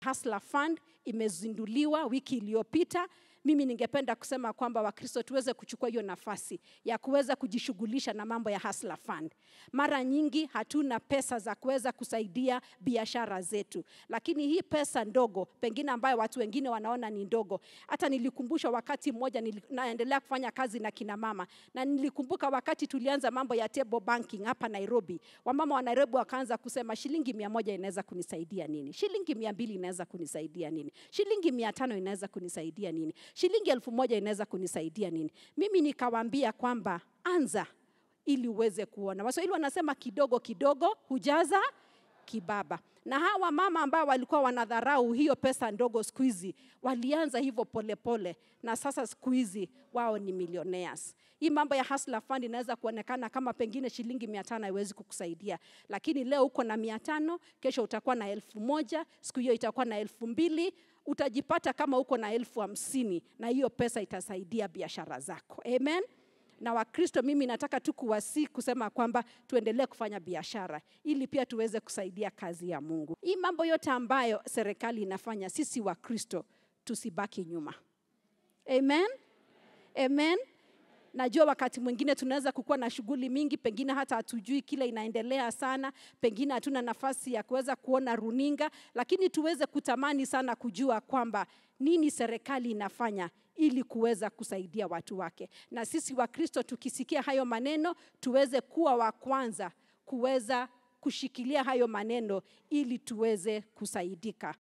Hustler Fund imezinduliwa wiki iliyopita. Mimi ningependa kusema kwamba Wakristo tuweze kuchukua hiyo nafasi ya kuweza kujishughulisha na mambo ya Hustler Fund. Mara nyingi hatuna pesa za kuweza kusaidia biashara zetu, lakini hii pesa ndogo pengine ambayo watu wengine wanaona ni ndogo. Hata nilikumbushwa wakati mmoja nili, naendelea kufanya kazi na kina mama, na nilikumbuka wakati tulianza mambo ya table banking hapa Nairobi, wamama wa Nairobi wakaanza kusema shilingi mia moja inaweza kunisaidia nini? Shilingi mia mbili inaweza kunisaidia nini? Shilingi mia tano inaweza kunisaidia nini? Shilingi elfu moja inaweza kunisaidia nini? Mimi nikawaambia kwamba anza ili uweze kuona. Waswahili wanasema kidogo kidogo hujaza kibaba. Na hawa mama ambao walikuwa wanadharau hiyo pesa ndogo siku hizi walianza hivyo polepole, na sasa siku hizi wao ni millionaires. Hii mambo ya Hustler Fund inaweza kuonekana kama pengine shilingi mia tano haiwezi kukusaidia, lakini leo uko na mia tano, kesho utakuwa na elfu moja, siku hiyo itakuwa na elfu mbili utajipata kama uko na elfu hamsini na hiyo pesa itasaidia biashara zako. Amen na Wakristo, mimi nataka tu kuwasi kusema kwamba tuendelee kufanya biashara ili pia tuweze kusaidia kazi ya Mungu. Hii mambo yote ambayo serikali inafanya, sisi Wakristo tusibaki nyuma. Amen, amen. Najua wakati mwingine tunaweza kukuwa na shughuli mingi, pengine hata hatujui kile inaendelea sana, pengine hatuna nafasi ya kuweza kuona runinga, lakini tuweze kutamani sana kujua kwamba nini serikali inafanya ili kuweza kusaidia watu wake. Na sisi Wakristo tukisikia hayo maneno, tuweze kuwa wa kwanza kuweza kushikilia hayo maneno ili tuweze kusaidika.